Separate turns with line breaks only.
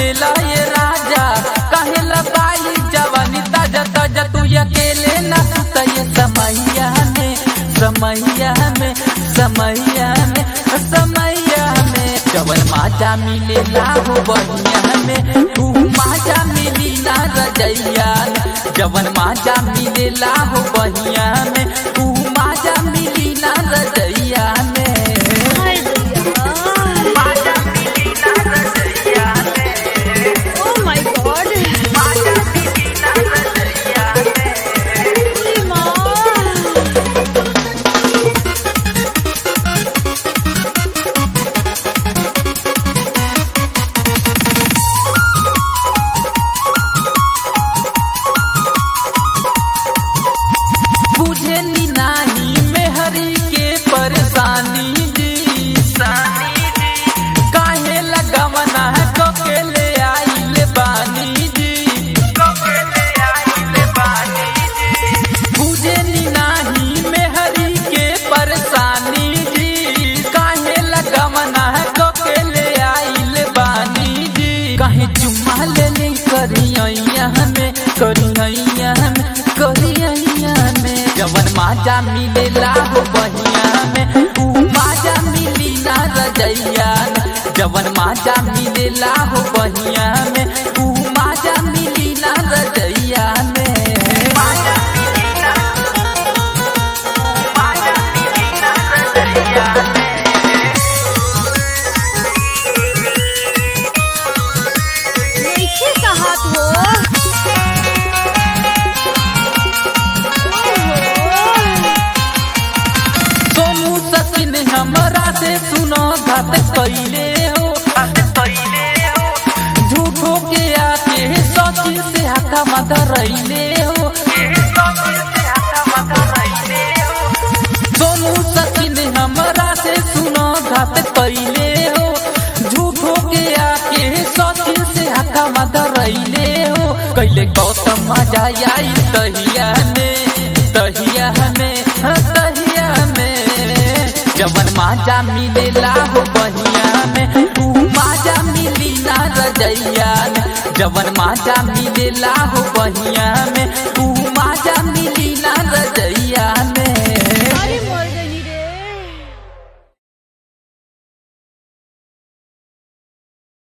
मिलेला ये राजा कहेला बाई जवानी ताजा ताजा तू अकेले ना सुता ये समैया में समैया में समैया में समैया में जवन माजा मिलेला हो बहिया में तू माजा मिली ना रजैया में जवन माजा मिलेला हो बहिया में तू माजा मिली ना रजैया में
हाय दैया
माजा मिली ना रजैया में
ओ माय गॉड
माजा मिली ना रजैया में
माँ
बुझे नी नाही मेहरी के परेशानी जी काहे लगवना है ककेले आइल बानी जी बुझे नी नाही मेहरी के परेशानी जी काहे लगवना है ककेले आइल बानी जी काहे चुम्मा ले ले करिया में करिया में करिया में जवन माजा मिलेला हो बहिया में ऊ माजा मिली ना रजैया में जवन माजा मिलेला हो बहिया में ऊ माजा मिली ना रजैया में माजा मिली ना माजा मिली ना रजैया में
नीचे का हाथ हो ओहो।
सोनू सचिन हमरा से सुनो घात कैले हो झूठो के आके सचिन से हाथा माथा रैले हो सोनू सचिन हमरा से सुनो घात कैले हो झूठो के आके सचिन से हाथा माथा रैले हो कैले गौतम मजा आई तहिया में तहिया में हाँ, तहिया में जवन माजा मिलेला हो बहिया में तू माजा मिली ना रजैया में जवन माजा मिलेला हो बहिया में तू माजा मिली ना